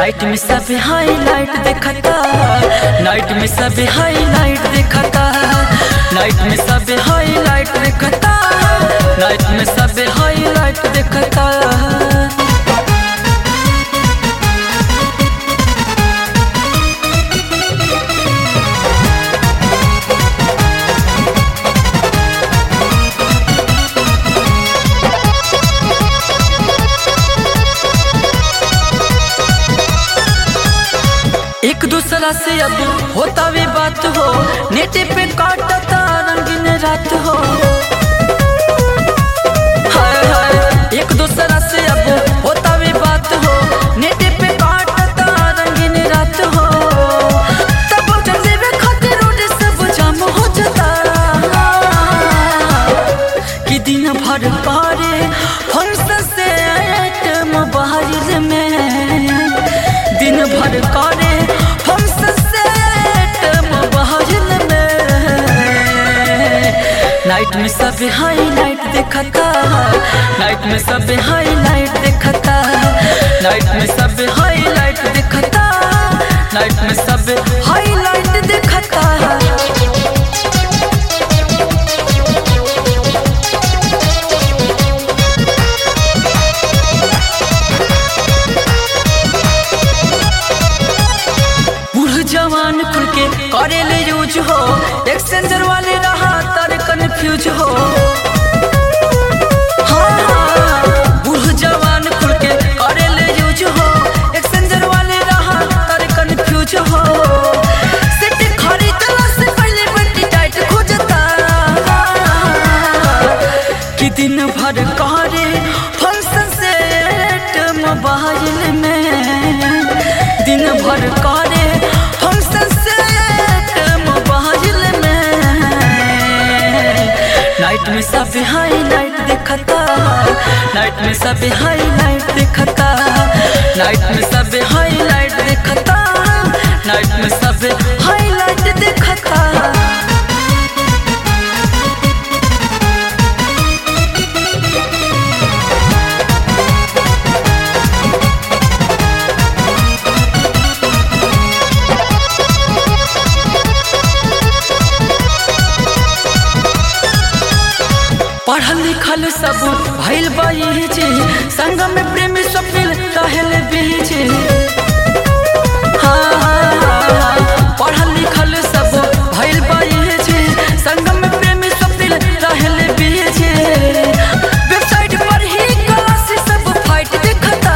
night में सब highlight देखता नाइट में सब हाईलाइट देखता नाइट में सब हाईलाइट देखता नाइट में सब हाईलाइट देखता एक दूसरा से अब होता भी बात हो नेटे पे काटता रंगीन रात हो हाय हाय एक दूसरा से अब होता भी बात हो नेटे पे काटता रंगीन रात हो तब जल्दी में खातिर रोड सब जाम हो जाता कि दिन भर करे फंक्शन से मोबाइल में दिन भर करे फंक्शन से मोबाइल में नाइट में सब हाईलाइट देखता नाइट में सब हाईलाइट देखता नाइट में सब हाईलाइट देखता नाइट में सब हाईलाइट देखता बूढ़ जवान खुल के करे ले यूज हो एक्सचेंजर वाले रहा तर कंफ्यूज हो हाँ, हाँ, बूढ़ जवान खुल के करे ले यूज हो एक्सचेंजर वाले रहा तर कंफ्यूज हो सेट खरीदला से पहले बंटी टाइट खोजता कि दिन भर करे फंक्शन सेट मोबाइल में दिन भर करे फंक्शन सेट मोबाइल में नाइट में सब हाईलाइट देखता नाइट में सब हाईलाइट देखता नाइट में सब हाईलाइट देखता नाइट में सब हाईलाइट देखता पढ़ल लिखल सब भइल बीजे संग में प्रेमी स्वप्निल कहल बीजे हाँ, हाँ, हाँ, पढ़ल लिखल सब भइल बीजे संग में प्रेमी स्वप्निल कहल बीजे वेबसाइट पर ही क्लास सब फाइट देखता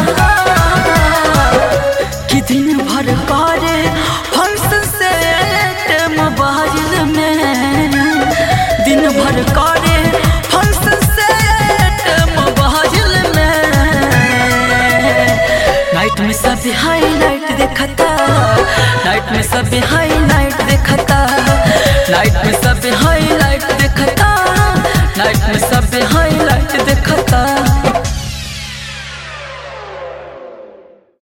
कि दिन भर करे फंक्शन सेट मोबाइल में दिन भर करे फंक्शन सेट मोबाइल में नाइट में सब हाईलाइट देखता नाइट में सब हाई